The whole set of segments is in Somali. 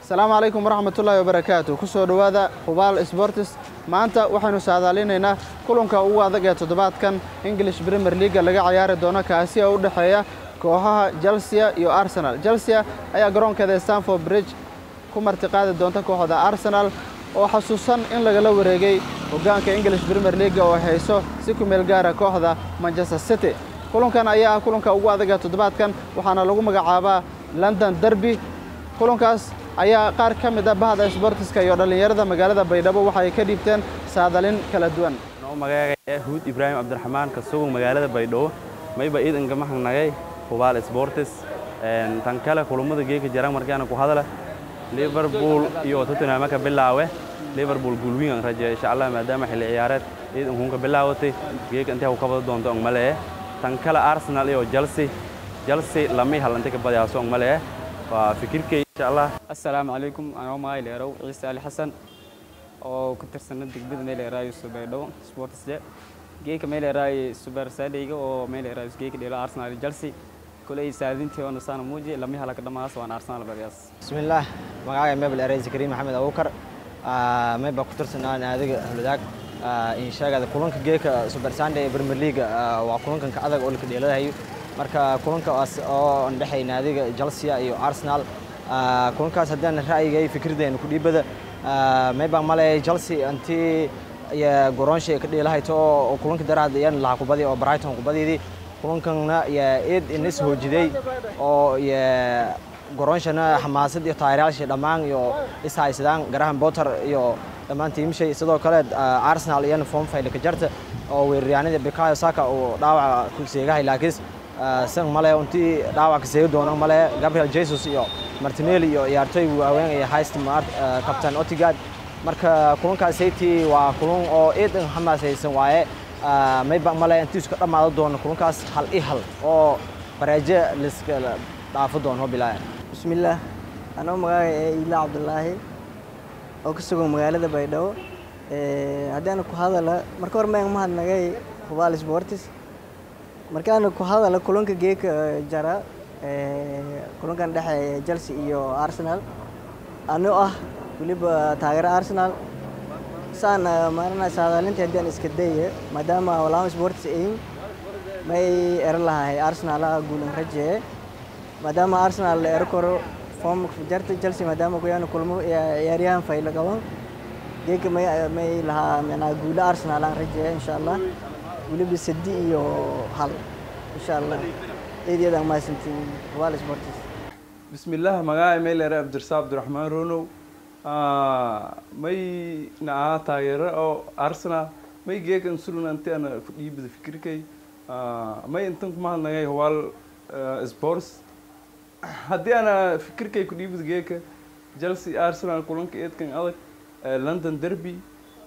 asalaamu calaykum waraxmatullaahi wabarakaatu ku soo dhowaada hubaal sbortis maanta waxaynu saadaalinaynaa kulanka ugu adag ee toddobaadkan english premier leaga laga ciyaari doono kaasi oo u dhexeeya kooxaha chelsea iyo arsenal chelsea ayaa garoonkeeda stanford bridge ku martiqaadi doonta kooxda arsenal oo xasuusan in lagala wareegay hoggaanka english premier leaga oo hayso si ku meel gaara kooxda manchester city kulankan ayaa ah kulanka ugu adag ee toddobaadkan waxaana lagu magacaabaa london derby kulankaas ayaa qaar ka mid ah bahda sbortiska iyo dhallinyarada magaalada baydhabo waxay ka dhiibteen saadalin kala duwan magacaya huud ibraahim cabdiraxmaan kasugun magaalada baydhabo mayba iidan gamahangnagay hubaal sbortis tan kale kulummada geeka jarang markaana ku hadala liverpool iyo tottenham ka bilaawe liverpool guulwiin rajeeya insha allah maadaama xilli ciyaareed iidan kunka bilaawatay geeka intay ku kabada doonto ang malee tan kale arsenal iyo chelsea chelsea lamay hal intay ka badiyaaso ang malee waa fikirkay insha allah assalaamu calaykum anoo magay leerow ciise ali xasan oo ku tirsana degmada meeleeraayo subaydhow sportsje geeka meeleeraayo super sadayga oo meeleeraayo geeka dheelo arsenal iyo chelsea koley saadintii oo nasaana muuji lama halaka dhamaas waan arsenal badiyaas bismillaah magacaaga mebel ereysi kariim maxamed abuukar meyba ku tirsanaa naadiga huludaag insheegada kulanka geeka super sunday ee premier league waa kulankanka adag oo laka dheeladahayo marka kulankaas oo ndhexay naadiga chelsea iyo arsenal kulankaas haddaan ra'yigay fikirdeena ku dhiibada mayba male chelsea intii goroonsha ka dheelahayto oo kulanka daraad yan laha kubadi oo brighton kubadiidii kulankanna yaa eed inas hoojiday oo goroonshana xamaasad iyo taageerayaashii dhammaan iyo is haysadaan garahan botter iyo dhammaan tiimishay sidoo kale arsenal iyana form fayle ka jarta oo weeraryahanada bikayo saka uu dhaawaca ku seegahay laakiin san male intii dhaawac ka seegi doono male gabriel jesus iyo martinelli iyo ciyaartooy waaweyn iyo hayst captain otigard marka kulankaas saytii waa kulan oo eedan xamaasaysan waaye mayba male intii isku dhammaado doono kulankaas hal i hal oo baraajo liska dhaafo doono bilaaya bismillaah anoo magaaga ee iila cabdulaahi oo ka sugan magaalada baydhabo haddaana ku hadala marka hore mayaan mahadnagay hubaal sportis markaana ku hadala kulanka geeka jara kulankan dhexeeya chelsea iyo arsenal anoo ah weliba taageero arsenal saan maarana saadaalinta haddaan iska daya maadaama walaama sportis ayin may eran lahay arsenal guulan rajee maadaama arsenal la ero karo form jarta chelsea maadaama kuyaan kulmo ciyaaryahan fayla qaban geeka may may lahaa micnaa guulo arsenal aan rajeeya insha allah weliba sadi iyo hal insha allah eedyadaan mahadsantiin wal sportis bismillaah magacay meylere abdirsaa abdiraxmaan ronow may na ahaa taageero oo arsenal may geekan sulan anti ana ku dhiibada fikirkay may intan kumahadnagay huwaal sports haddii ana fikirkay ku dhiibada geeka chelsea arsenal kulanka eedkan adag london derby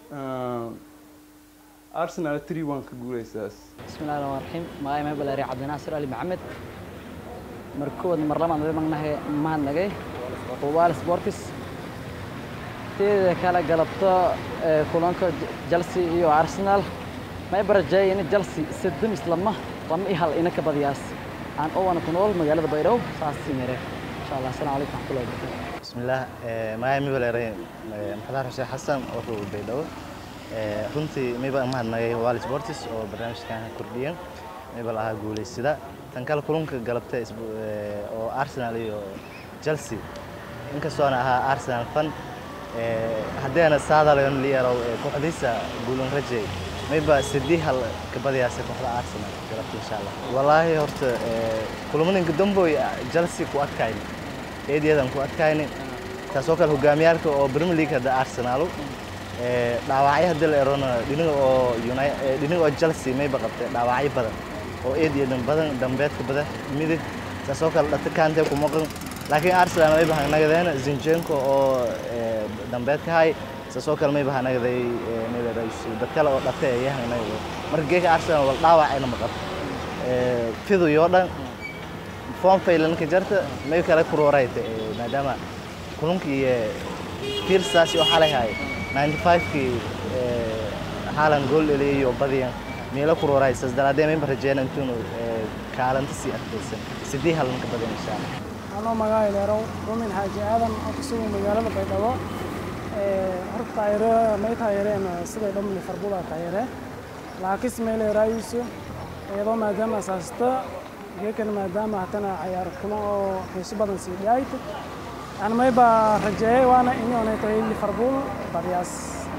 arsenal three one ka guuleysaas bismillahi rahmaan raxiim magacay mebel eri cabdinaasir ali maxamed markood mar labaad way magnahay mahadnagay hubaal sportis teeda kala galabto kulanka chelsea iyo arsenal may barajeey in chelsea sedamis lama lama i hal ina ka badiyaas aan owana ku nool magaalada baydhabo saas mere insha allah asalamu calaykum waxmatullahi wabarakatu bismillaah magacay mebel eri maxamed xuseen xasan oo ku baydhabo runtii mayba mahadnagay wal sportis oo barnaamijkan kordhiyan mayba lahaa guuleysida tan kale kulanka galabta oo arsenal iyo chelsea inkastoona ahaa arsenal fan haddeena saadalayon liyarow kooxdiisa guulan rajey mayba sidii hal ka badiyaasa kooxda arsenal galabta insha allah wallaahi horta kulamaninka damboy chelsea ku adkayni eedyadan ku adkayni taasoo kale hogaamiyaalka oo premier league hadda arsenalu dhaawacyo hadii la erona dhinaga oo dhinaga oo chelsea mayba qabtay dhaawacyo badan oo eedyadan badan dambeedka badan midig taasoo kale dhata kaantee ku maqan laakiin arsenal mayba hanagadeena zinchenko oo dambeedka hay taasoo kale mayba hanagaday dad kale oo dhate ayaa hanagada marka geeka arsenal wal dhaawacayna maqan fidu yoo dhan form faylanka jarta may kale kurorayta maadaama kulankii fiirsaasi oo xalay hay 95kii haalan gool dheliyay iyo badiyan meelo kuroray saas daraadee mayba rajeena intuunu kaalanta sii adkaysan sidii halan ka badan insha allah anoo magaca leerow rumin xaaji aadan oo ku sugan magaalada baydhabo horta taayire may taayireen siday dham liverpool aa taayire laakiinse may leeraayuuso iyadoo maadaama asaasta geekan maadaama hatana cayaar kulan oo xiiso badan sii dhaayt yani may baa rajeeyay waana inay tahay liverpool badiyaas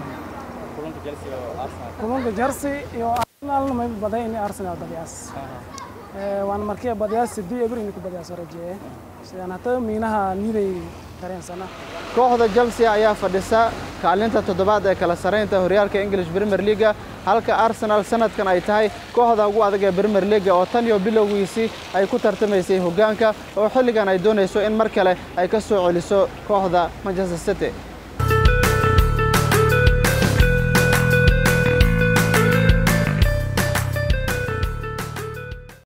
kulanka Chelsea iyo Arsenal may baday in Arsenal badiyaas waan markii badiyaas sidii eber in ku badiyaas rajeeyay sidaan hata miinaha niiday dareensana kooxda Chelsea ayaa fadhisa kaalinta toddobaad ee kala sareynta horyaalka English Premier League halka Arsenal sanadkan ay tahay kooxda ugu adag ee Premier League oo tan iyo bilowgiisii ay ku tartamaysay hoggaanka oo xilligan ay doonayso in mar kale ay ka soo celiso kooxda Manchester City